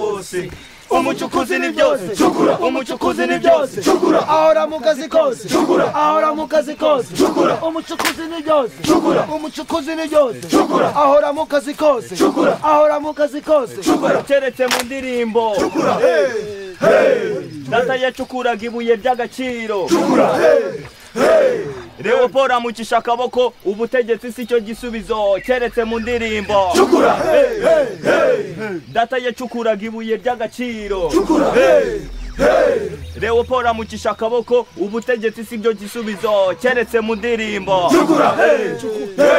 byose umucukuzi ni byose cukura umucukuzi ni byose cukura ahora mu kazi kose Cukura. ahora mu kazi kose Cukura. umucukuzi ni byose Cukura. umucukuzi ni byose Cukura. ahora mu kazi kose Cukura. ahora mu kazi kose cukura keretse mu ndirimbo cukura hey data yacukuraga ibuye ry'agaciro cukura hey leopold amucisha akaboko ubutegetsi si cyo gisubizo keretse mu ndirimbo cukura hey hey hey data yacukuraga ibuye ry'agaciro cukura hey leopold amucisha akaboko ubutegetsi si byo gisubizo keretse mu ndirimbo cukura hey hey